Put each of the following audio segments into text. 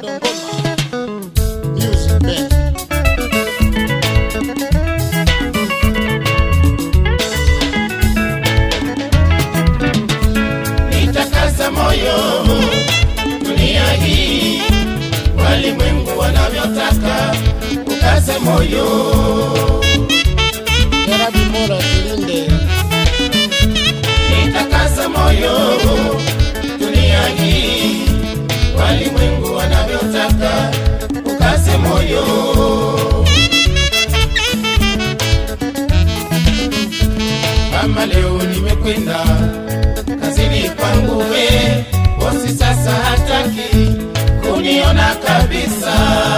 Sondongoma Music Band. Nitakasa moyo dunia hii, walimwengu wanavyotaka, ukaze moyo. Jarabi Mora Kilinde. Nitakasa moyo dunia hii, walimwengu wanavyotaka, ukaze moyo. Kama leo nimekwenda kazini kwangu, we bosi sasa hataki kuniona kabisa.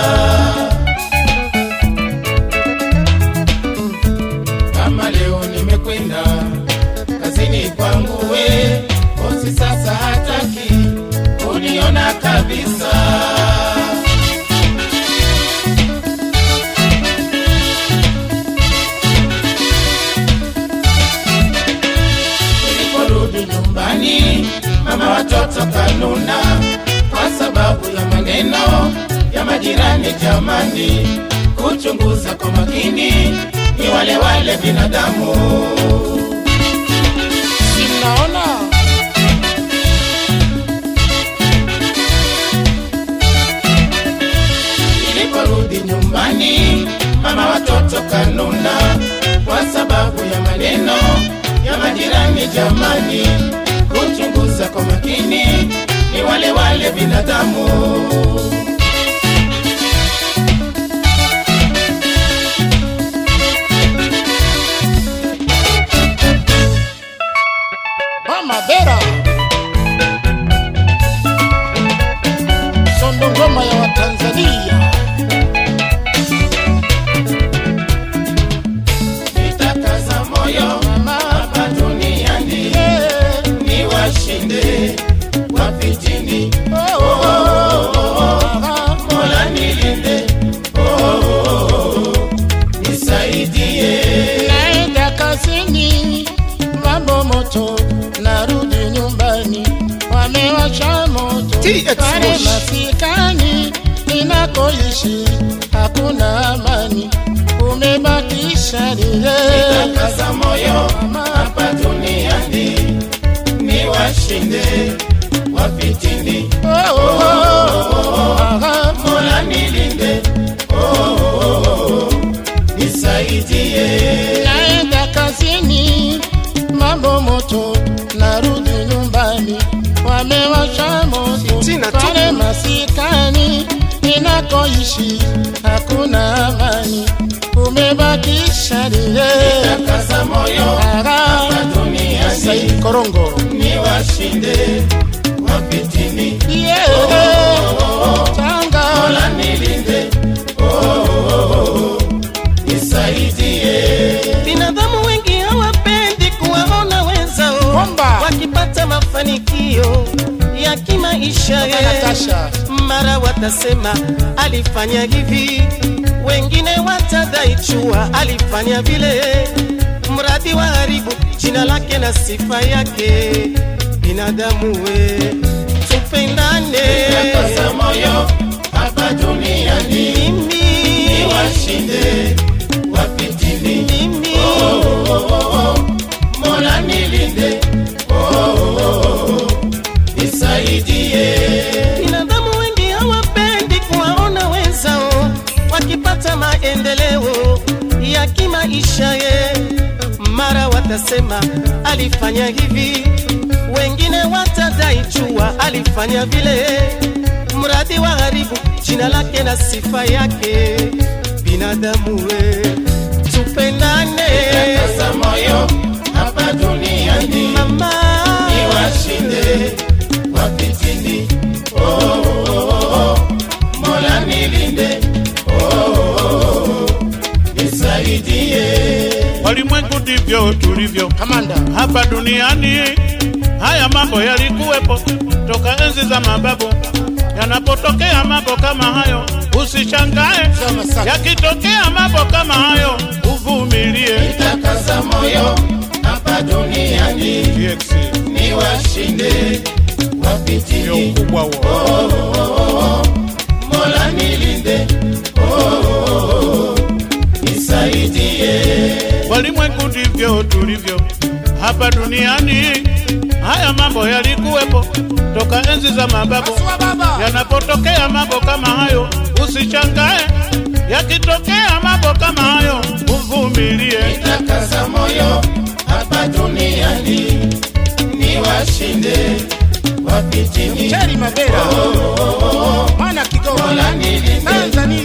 Kama leo nimekwenda kazini kwangu, we bosi sasa hataki kuniona kabisa. Niliporudi nyumbani, mama watoto kanuna kwa sababu ya maneno ya majirani. Jamani, kuchunguza kwa makini, ni wale wale binadamu. Sinaona Niliporudi nyumbani, mama watoto kanuna kwa sababu ya maneno ya majirani. Jamani, kuchunguza kwa makini, ni wale wale binadamu. Mama Bera. Sondongoma ya Watanzania. Nitakaza moyo hapa duniani, Eh, ni washinde wapitini. oh, oh, oh, ah, Mola nilinde, oh, oh, oh, nisaidie. Naenda kazini, mambo moto, narudi nyumbani, wamewasha moto TX pale Moshi. masikani ninakoishi hakuna amani, umebakisha lile Nitakaza moyo hapa duniani, ni washinde wapitini. Oh, oh, oh, ah, Mola nilinde, oh, oh, oh, nisaidie. naenda kazini, mambo moto, narudi nyumbani, wamewasha moto Sina tu. pale masikani ninakoishi hakuna amani, umebakisha lile Nitakaza moyo hapa duniani, Said Korongo ni washinde wapitini. yeah. Tanga Mola nilinde, oh, oh, oh, nisaidie. Binadamu wengi hawapendi kuwaona wenzao Bomba. wakipata mafanikio ya kimaisha. eh. Natasha Mara watasema alifanya hivi, wengine watadai chua alifanya vile, mradi wa haribu jina lake na sifa yake. Binadamu we, tupendane Nitakaza moyo hapa duniani, mimi ni washinde wapitini. mimi Mola nilinde, oh, oh, oh, nisaidie. Binadamu wengi hawapendi kuwaona wenzao wakipata maendeleo ya kimaisha ye. Mara watasema alifanya hivi, wengine watadai chua alifanya vile, mradi wa haribu jina lake na sifa yake. Binadamu we, tupendane Nitakaza moyo hapa duniani, mama, ni washinde wapitini. Oh, oh, oh, oh, Mola nilinde, oh, oh, oh, nisaidie. Walimwengu ndivyo tulivyo Kamanda hapa duniani. Haya mambo yalikuwepo toka enzi za mababu. Yanapotokea mambo kama hayo, usishangae. Sema sasa. Yakitokea mambo kama hayo, uvumilie. Nitakaza moyo hapa duniani, TX ni washinde ndio wapitini. ukubwa huo. nilinde, oh, oh, oh, nisaidie. walimwengu ndivyo tulivyo hapa duniani. Haya mambo yalikuwepo toka enzi za mababu. Pasua baba. Yanapotokea mambo kama hayo, usishangae. Yakitokea mambo kama hayo, uvumilie. Nitakaza moyo hapa duniani, niwashinde wapitini. Cheri Mabera. Mwana Kigoma. Mola nilinde, Tanzania.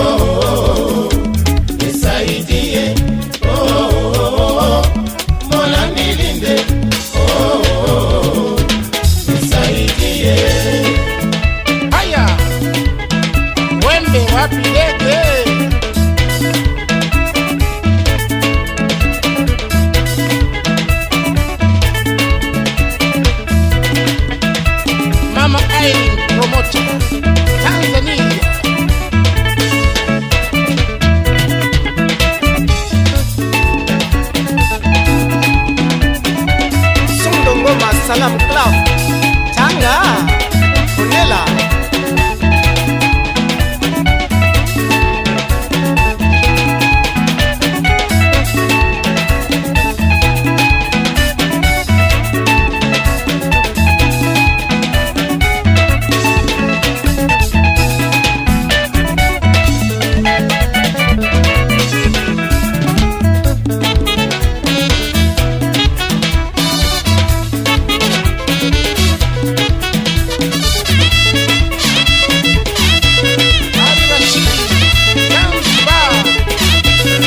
nisaidie. Oh, oh, oh, oh. Mola nilinde, oh, oh, oh. nisaidie. Haya. Wembe wapi ndege? Mama Irene Promoter. Tanzania. Sundongoma Salam Club Tanga Onela Ali Rashid. Zanzibar.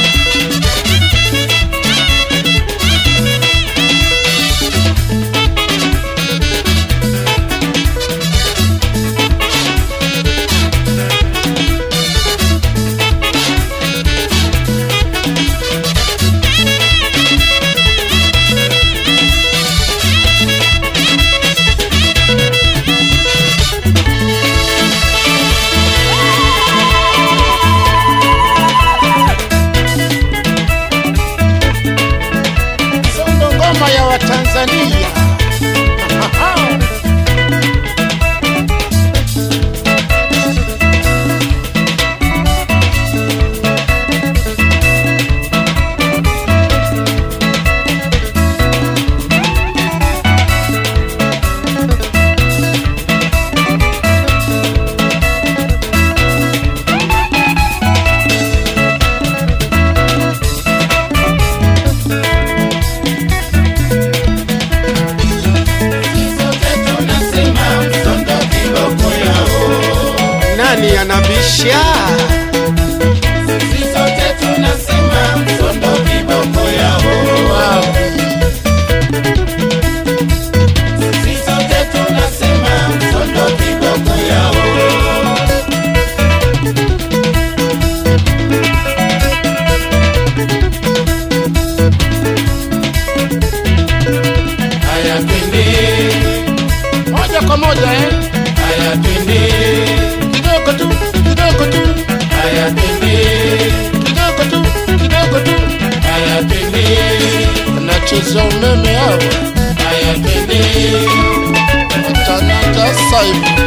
Sondo ngoma ya Watanzania. Sote tunasema msondo kiboko yao. Nani anabisha Sisi sote tunasema msondo kiboko yao. Sisi sote tunasema msondo kiboko yao. Haya twende, Moja kwa moja eh? haya twende, Kidogo tu, kidogo tu, haya twende, kidogo tu, kidogo tu. haya twende, Wanacheza umeme hawa. haya twende. Watanata saibu.